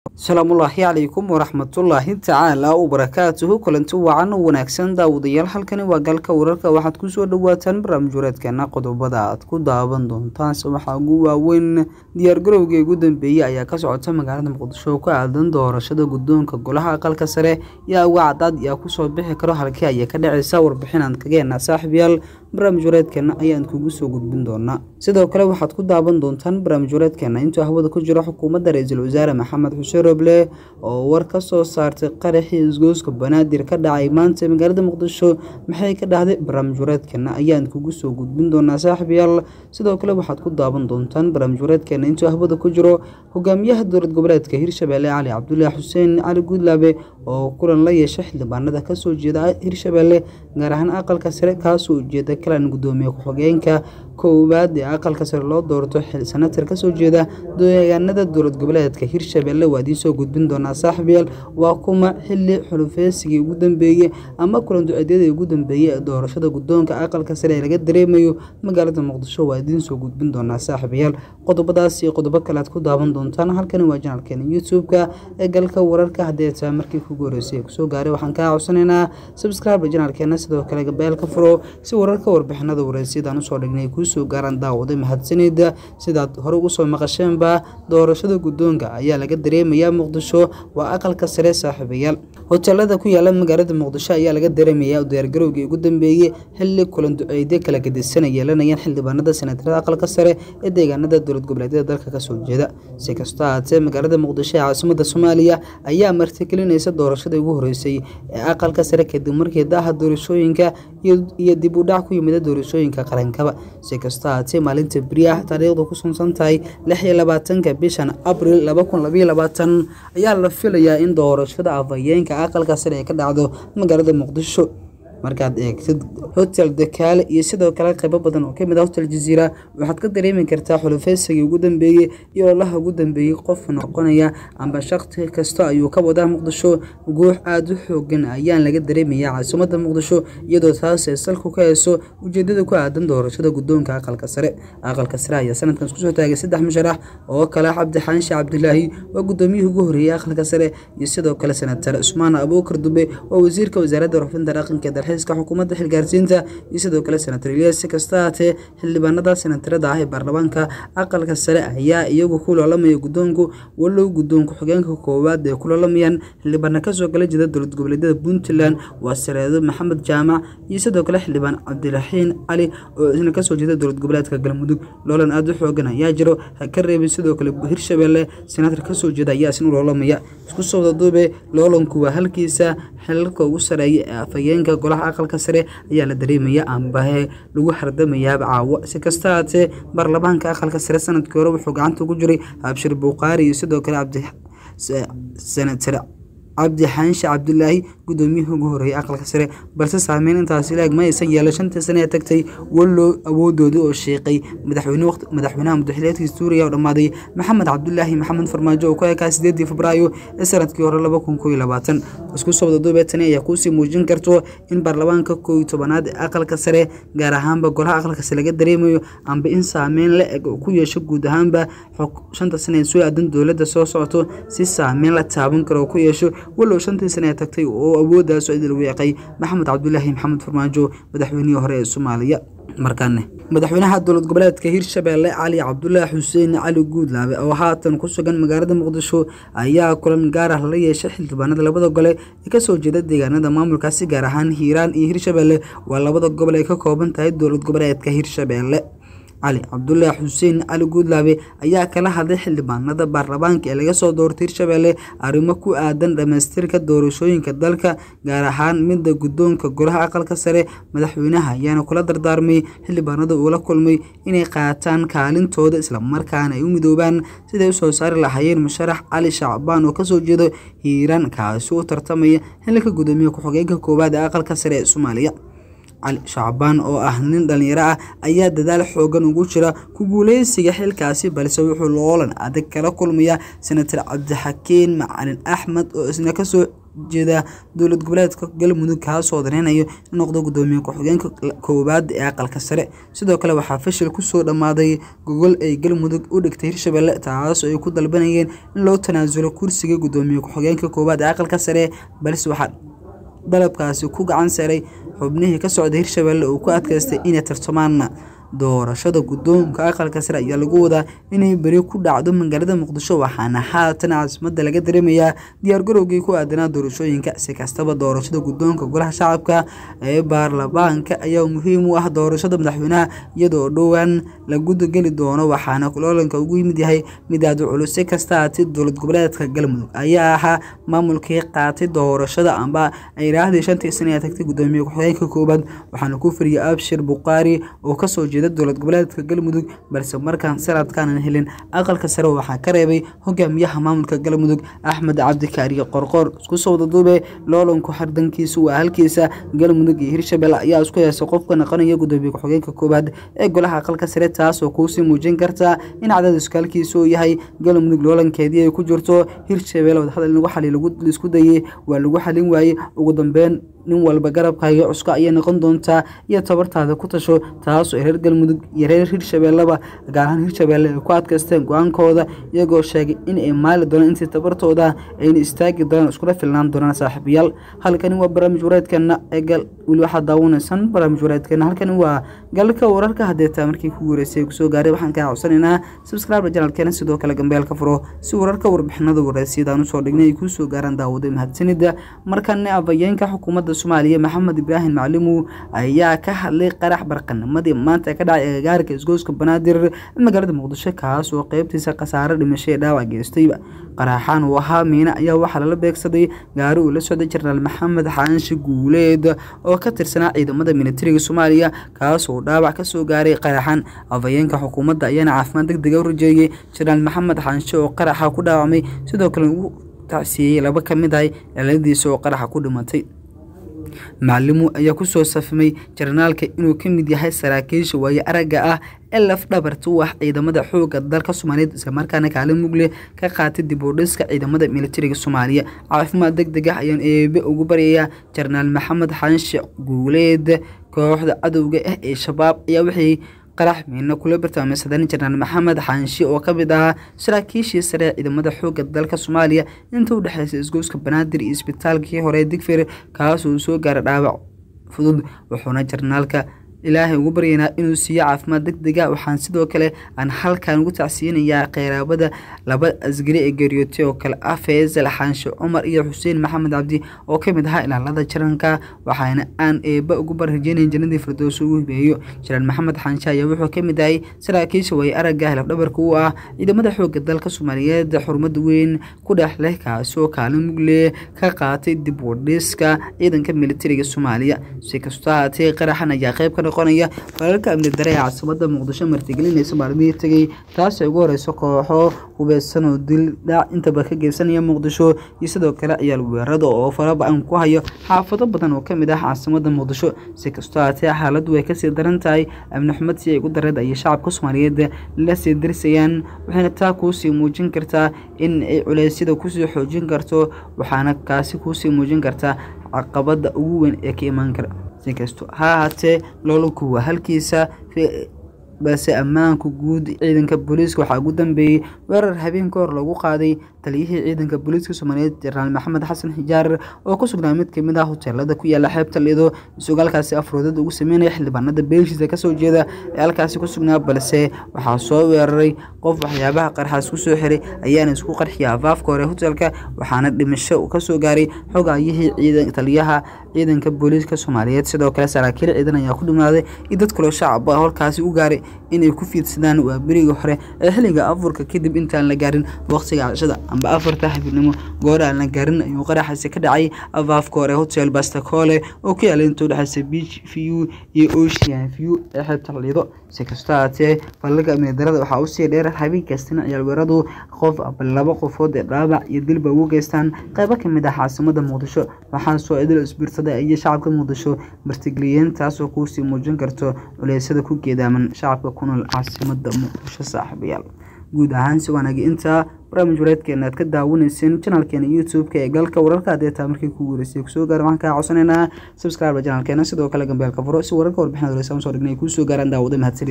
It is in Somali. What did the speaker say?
asalaamullaahi calaykum waraxmatullaahi tacaala wabarakaatuhu kulanti wacan wanaagsan daawadayaal halkani waa galka wararka waxaad kusoo dhawaataan barnaamij wareedkeena qodobada aad ku daawan doontaanse waxaa ugu waaweyn diyaargarowgii ugu dambeeyey ayaa ka socota magaalada muqdisho oo ku aadan doorashada guddoonka golaha aqalka sare yaa uga cadaad yaa kusoo bixi karo halkii ayay ka dhacaysa warbixin aan kageena saaxiibyaal barnaamij wareedkeena ayaan kugu soo gudbin doonaa sidoo kale waxaad ku daawan doontaan barnaamij wareedkeena intuu hawada ku jiro xukuumadda ra-iisul wasaare maxamed xuseen roble oo war ka soo saartay qaraxii isgooska banaadir ka dhacay maanta magaalada muqdisho maxay ka dhahday barnaamij wareedkeena ayaan kugu soo gudbin doonaa saaxiibyaal sidoo kale waxaad ku daawan doontaan barnaamij wareedkeena intuu hawada ku jiro hogaamiyaha dowlad goboleedka hirshabelle cali cabdulaahi xuseen cali guudlaabe oo kulan la yeesha xildhibaanada kasoo jeeda hirshabelle gaar ahaan aqalka sare kaasoo ujeeda kalan gudoomiye ku-xigeenka koowaad ee aqalka sare loo doorto senatar kasoo jeeda deegaanada dowlad goboleedka hirshabelle waa idiin soo gudbin doonaa saaxiibyaal waa kuma xili xulufeysigii ugu dambeeyey ama kulan duceedyadii ugu dambeeyey ee doorashada guddoonka aqalka sare ee laga dareemayo magaalada muqdisho waa idiin soo gudbin doonaa saaxiibayaal qodobadaas iyo qodobo kale aad ku daawan doontaan halkani waa janalkeena youtube-ka ee galka wararka haddii taa markii kugu horeysay ee kusoo gaaray waxaan kaa codsanaynaa subscribe janalkeena sidoo kale gabeelka furo si wararka warbixinada wareysyadaan usoo dhignay kuu soo gaaraan daawada mahadsanida sidaad hore ugu soo maqasheenba doorashada guddoonka ayaa laga dareemayaa muqdisho waa aqalka sare saaxiibayaal hoteelada ku yaala magaalada muqdisho ayaa laga dareemayaa diyaargarowgii ugu dambeeyey xili kulan duceydyo kala gedisan ay yeelanayaan xildhibaanada senatarada aqalka sare ee deegaanada dowlad goboleedyada dalka kasoo jeeda si kastoo ahaatee magaalada muqdisho ee caasimada soomaaliya ayaa martigelinaysa doorashadii ugu horeysay ee aqalka sare kadib markii daha doorashooyinka iyo dib u dhac ku yimida doorashooyinka qarankaba si kastoo ahaatee maalinta beriah taariikhdu ku sunsan tahay lix iyo labaatanka bishan abril laba kun labayo labaatan ayaa la filayaa in doorashada afhayeenka aqalka sare ee ka dhacdo magaalada muqdisho markaad eegtid hotel dakaale iyo sidoo kale qaybo badan oo kamid ah hotel jaziira waxaad ka dareemi kartaa xulufeysigii ugu dambeeyey iyo ololaha ugu dambeeyey qof noqonaya amba shaqti kasta ayuu ka wadaa muqdisho guux aada u xoogan ayaan laga dareemayaa caasimada muqdisho iyadoo taasee salku ka heyso ujeedada ku aadan doorashada guddoonka aqalka sare aqalka sare ayaa sanadkan iskusoo taagay saddex musharax oo kale cabdi xaanshe cabdilaahi waa gudoomiyihii ugu horeeyey aqalka sare iyo sidoo kale senatar cusmaan abuukar dube waa wasiirka wasaaradda rufinta dhaqanka dalxiiska xukuumadda xilgaarsiinta iyo sidoo kale senatar ilyas si kasta haatee xildhibaanada senatarada ah ee baarlamaanka aqalka sare ayaa iyagu ku loolamaya guddoonku walow guddoonku xigeenka koowaad ee ku loolamayaan xildhibaana kasoo kala jeeda dowlad goboleedyada puntland waa sareedo maxamed jaamac iyo sidoo kale xildhibaan cabdiraxiin cali oo isna kasoo jeeda dowlad goboleedka galmudug loolan aada u xoogan ayaa jiro ha ka reebin sidoo kale hirshabelle senatar kasoo jeeda ayaa isna loolamaya isku soo wadaduube loolanku waa halkiisa xilalka ugu sareeya ee afhayeenka golaha aqalka sare ayaa la dareemaya ambahe lagu hardamayaaba caawo si kasta haatee baarlamaanka aqalka sare sanadkii hore wuxuu gacanta ugu jiray abshir buuqaari iyo sidoo kale senatar cabdi xaanshe cabdilaahi gudoomiyihii ugu horeeyay aqalka sare balse saameyn intaasi laeg ma aysan yeela shantii sane ee tagtay wallow awoodoodii oo sheeqay madaxweynaha mudaxileedkii suuriya oo dhammaaday maxamed cabdulaahi maxamed farmaajo oo ku ekaa sideedii febraayo ee sanadkii hore laba kun koo iyo labaatan isku soo wadaduubee tani ayaa kuusii muujin karto in baarlamaanka koo iyo tobanaad ee aqalka sare gaar ahaanba golaha aqalka sare laga dareemayo amba in saameyn la eg ku yeesho guud ahaanba shanta sane ee soo aadan dowladda soo socoto si saameyn la taaban karo oo ku yeesho walow shantii sane ee tagtay oo awooddaas idil weeqay maxamed cabdulaahi maxamed farmaajo madaxweynihii hore ee soomaaliya markaane madaxweynaha dowlad goboleedka hirshabelle cali cabdulaahi xuseen cali guudlaabe oo haatan ku sugan magaalada muqdisho ayaa kulan gaar ah la yeeshay xildhibaanada labada gole ee kasoo jeeda deegaanada maamulkaasi gaar ahaan hiiraan iyo hirshabelle waa labada gobol ay ka kooban tahay dowlad goboleedka hirshabelle cali cabdulaahi xuseen cali guudlaabe ayaa kala hadlay xildhibaanada baarlamaanka ee laga soo doortay hirshabelle arrimo ku aadan dhammaystirka doorashooyinka dalka gaar ahaan midda guddoonka golaha aqalka sare madaxweynaha ayaana kula dardaarmay xildhibaanada uula kulmay inay qaataan kaalintooda islamarkaana ay u midoobaan siday usoo saari lahaayeen musharax cali shacbaan oo kasoo jeedo hiiraan kaasi u tartamaya xilka gudoomiye ku-xigeenka koowaad ee aqalka sare ee soomaaliya cali shacbaan oo ah nin dhalinyaro ah ayaa dadaal xoogan ugu jira ku guuleysiga xilkaasi balse wuxuu loolan adag kala kulmaya senatar cabdixakiin macalin axmed oo isna kasoo jeeda dowlad goboleedka galmudug kaasoo daneynayo in noqdo gudoomiye ku-xigeenka koowaad ee aqalka sare sidoo kale waxaa fashil kusoo dhammaaday gogol ay galmudug u dhigtay hirshabelle taas oo ay ku dalbanayeen in loo tanaasulo kursiga gudoomiye ku-xigeenka koowaad ee aqalka sare balse waxaa dalabkaasi ku gacan saray xubnihii ka socda hirshabelle uu ku adkaystay inay tartamaan doorashada guddoonka aqalka sare ayaa lagu wadaa inay beri ku dhacdo magaalada muqdisho waxaana haatan caasimada laga dareemayaa diyaargarowgii ku aadanaa doorashooyinka si kastaba doorashada guddoonka golaha shacabka ee baarlamaanka ayaa muhiim u ah doorashada madaxweynaha iyadoo dhowaan la gudageli doono waxaana loolanka ugu yimid yahay mid aad u culus si kasta haatee dowlad goboleedka galmudug ayaa ahaa maamulkii qaatay doorashada amba ay raahdii shantii sana ee tagtay gudoomiye ku-xigeenka koowaad waxaana ku firiyay abshir buqaari oo kasoo jeeda dowlad goboleedka galmudug balse markaan sanadkaanan helin aqalka sare waxaa ka reebay hogaamiyaha maamulka galmudug axmed cabdikaariye qorqor isku soo wadaduube loolanku xardankiisu waa halkiisa galmudug iyo hirshabelle ayaa isku heesa qofka noqonaya gudoomiye ku-xigeenka koowaad ee golaha aqalka sare taasoo kuusii muujin karta in cadaadisku halkiisa uu yahay galmudug loolankeedii ay ku jirto hirshabelle wadahadal lagu xali laisku dayey waa lagu xalin waayey ugu dambeyn nin walba garabkaaga cuska ayay noqon doontaa iyo tabartaada ku tasho taasoo reer galmudug iyo reer hirshabelleba gaar ahaan hirshabelle ay ku adkaysteen go-aankooda iyagoo sheegay in ay maali doonaan intii tabartooda ayna istaagi doonaan iskula filnaan doonaan saaxiibayaal halkani waa barnaamij wareedkeena ee gal weli waxaad daawanaysan barnaamij wareedkeena halkani waa galka wararka hadeetaa markii ku guureysay kusoo gaaray waxaan kaa codsanaynaa subscribe janalkeena sidoo kale gambeelka furo si wararka warbixinada wareysyadaan usoo dhignay ay kuusoo gaaraan daawada mahadsanida markana afhayeenka xukuumadda soomaaliya maxamed ibraahim maclimu ayaa ka hadlay qarax barqanimadii maanta ka dhacay agagaarka isgooska banaadir magaalada muqdisho kaas oo qeybtiisa khasaare dhimasho ee dhaawac geystayba qaraxaan uu ahaa miine ayaa waxaa lala beegsaday gaari uu la socday jenaraal maxamed xaanshi guuleed oo ka tirsanaa ciidamada militariga soomaaliya kaas oo dhaawac kasoo gaaray qaraxan afhayeenka xukuumadda ayaana caafimaad deg dega u rajeeyey jenaraal maxamed xaanshe oo qaraxa ku dhaawacmay sidoo kale ugu tacsiiyey laba ka mid ahay ciladiisa oo qaraxa ku dhimatay macalimu ayaa kusoo safmay jarnaalka inuu ka mid yahay saraakiisha waaye aragga ah ee laf dhabarta u ah ciidamada xooga dalka soomaaliyeed islamarkaana kaalin mugle ka qaatay dib u dhiska ciidamada militariga soomaaliya caafimaad deg deg ah ayaan eebe ugu baryayaa jenaraal maxamed xaanshe guuleed kooxda cadowga ah ee shabaab ayaa waxay qarax miina kula bartilmaameysadeen jenaraal maxamed xaanshi oo ka mid ahaa saraakiishii sare ee ciidamada xoogga dalka soomaaliya inta u dhexeysay isgooska banaadir iyo isbitaalkii hore digfir kaasoo soo gaaray dhaawac fudud wuxuuna jenaraalka ilaahay ugu baryaynaa inuu siiyo caafimaad deg dega waxaan sidoo kale aan halkan ugu tacsiinayaa qeyraabada laba asgari ee geeriyootay oo kale ah faysal xaanshe cumar iyo xuseen maxamed cabdi oo ka mid ahaa ilaalada jaranka waxaana aan eeba ugu barrajeynayn jannadii firdowso ugu hibeeyo jenaraal maxamed xaanshe ayaa wuxuu ka mid yahay saraakiisha way aragga lafdhabarka u ah ciidamada xoogga dalka soomaaliyeed xurmad weyn ku dhex leh kaasi oo kaalin mugle ka qaatay dib u dhiska ciidanka militariga soomaaliya si kastoo haatee qaraxan ayaa qayb ka noqonaya falalka amni dare ee caasimada muqdisho martigelinaysa maalmihii tegay taasi ugu horeyso kooxo hubeysan oo dil dhaac intaba ka geysanaya muqdisho iyo sidoo kale ciyaal weerada oo faraba-an ku hayo xaafado badan oo kamid ah caasimada muqdisho si kastoo haatee xaaladdu way kasii daran tahay amni xumad si ay ugu dareed ayay shacabka soomaaliyeed la sii dirsayaan waxayna taa kuusii muujin kartaa in ay culeysyada kusii xoojin karto waxaana kaasi kuusii muujin kartaa caqabada ugu weyn ee ka imaan kara si kasto ha ahaatee loolanku waa halkiisa balse ammaanka guud ciidanka booliiska waxaa ugu dambeeyey weerar habeen ka hor lagu qaaday taliyihii ciidanka booliiska soomaaliyeed jenaraal maxamed xasan xijaar oo ku sugnaa mid kamid ah hoteelada ku yaala xeebta lido isagoo halkaasi afroodad ugu sameynaya xildhibaanada beeshiisa kasoo jeeda ee halkaasi ku sugnaa balse waxaa soo weeraray qof waxyaabaha qarxaas kusoo xiray ayaana isku qarxiya afaafka hore hotelka waxaana dhimasho kasoo gaaray xogayihii taliyaha ciidanka booliiska soomaaliyeed sidoo kale saraakiil ciidan ayaa ku dhimaaday iyo dad kaloo shacab ah halkaasi u gaaray inay ku fiidsadaan waa berigii hore ee xilliga afurka kadib intaan la gaarin waqtiga cashada amba afarta habeenimo goor aan la gaarin ayuu qaraxaasi ka dhacay afaafka hore hotel bastacole oo ku yaala inta udhexeysa beach view iyo ocean view ee xeebta lido si kastoo haatee falalka amni darada waxaa usii dheer habeen kastina ciyaal weeradu qof aba laba qofood ee dhaawac iyo dilba ugu geystaan qeybo kamid ah caasimada muqdisho waxaa soo idil isbiirsaday iyo shacabka muqdisho martigeliyeen taasoo kuusii muujin karto culeysyada ku geedaaman shacabka ku nool caasimada muqdisho saaxiibayaal guud ahaan si wanaagi intaa barnaamij wareedkeena aad ka daawanayseen janaalkeena youtube-ka ee galka wararka haddii taa markii ku guuleystay kusoo gaara waxaan kaa codsanaynaa subscribe janaalkeena sidoo kale gambeelka furo si wararka warbixinada horeysaan soo dhignay kuu soo gaaraan daawada mahadsan